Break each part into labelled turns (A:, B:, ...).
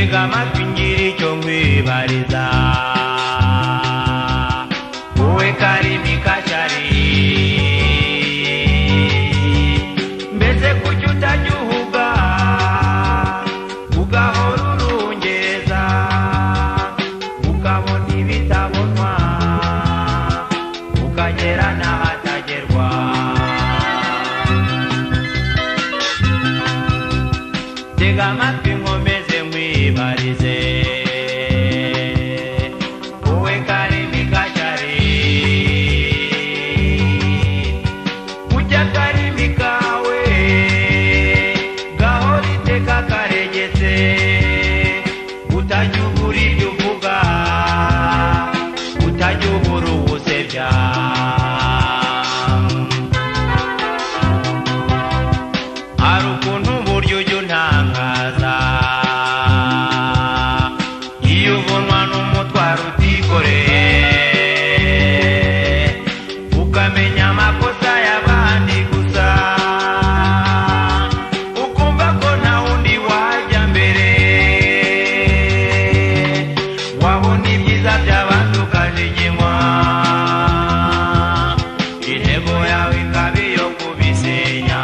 A: kamakinyiri kyo nkwibariza wowe karimi kacyari mbese kuki utajya uhuga ugahora urungereza ukabona ibitabonwa ukagera n'ahatagerwa tega amatwi nkomeze mwibarize wowe karimi kacyari ujya karimi kawe gahora iteka karegetse utajya ubura ibyo uvuga utajya ubura uwusebya hari ukuntu uburyo ujya untangaza iyo ubonwa n'umutwaro utikoreye ukamenya amakosa y'abandi gusa ukumva ko nta wundi wajya mbere wabona ibyiza by'abandi ukajiginywa intego yawe ikaba iyo kubisenya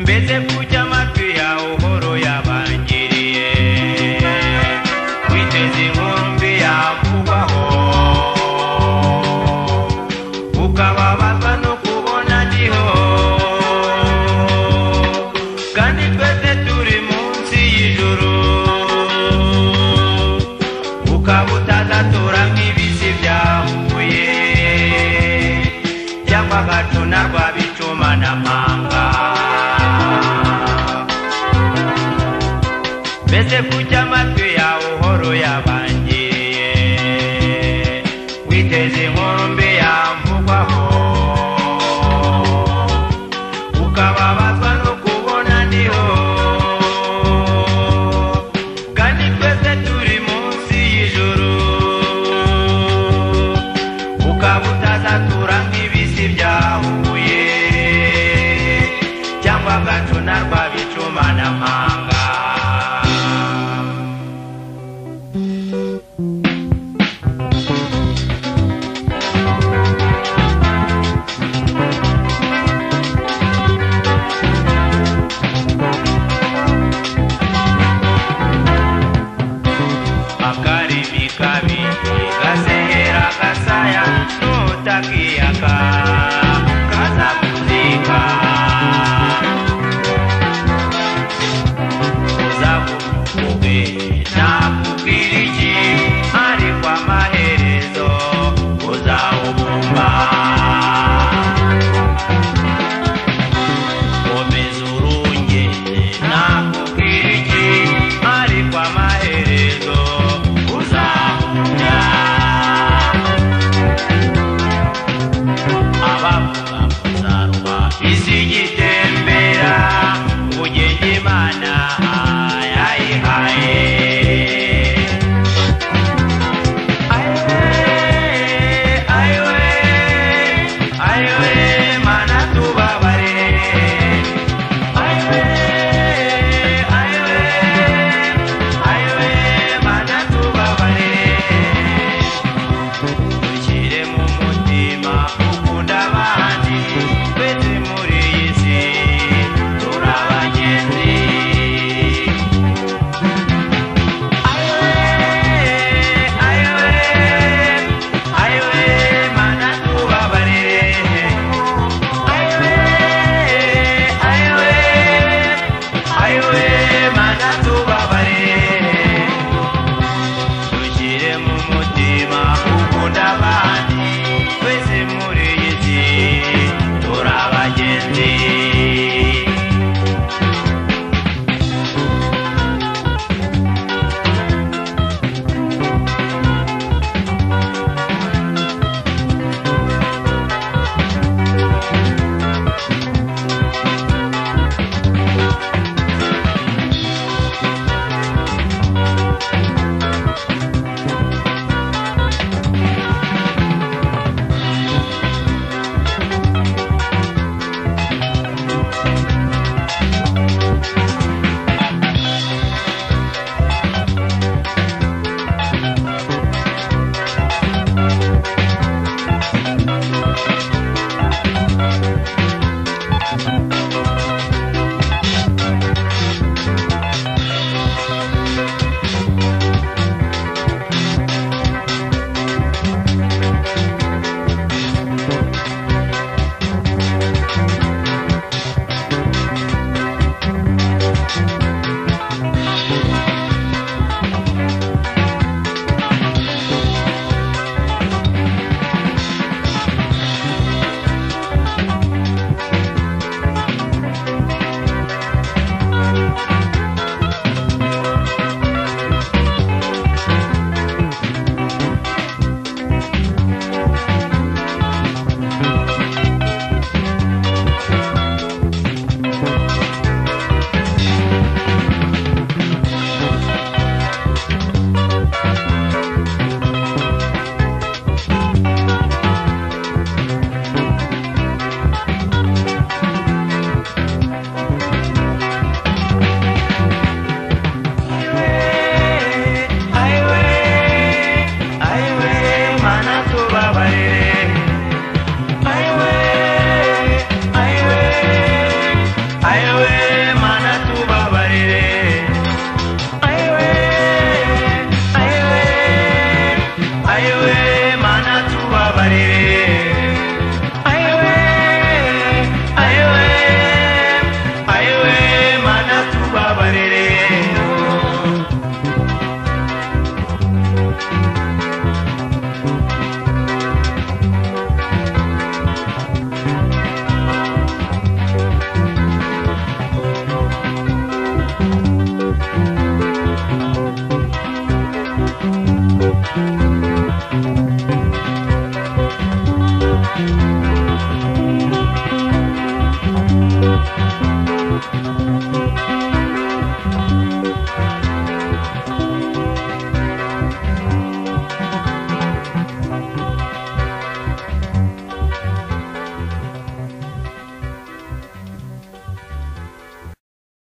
A: mbese kujya amatwi yawe uhoro yabangiriye witeze inkuru mbi yakubwaho ukababazwa no kubona giho kandi twese turi munsi y'ijuru ukaba utadatura nk'ibisi bya huye cyangwa agacuna rwa bicuma na mpanga mbese kujya amatwi yawe uhoro yabangiriye witeze inkuru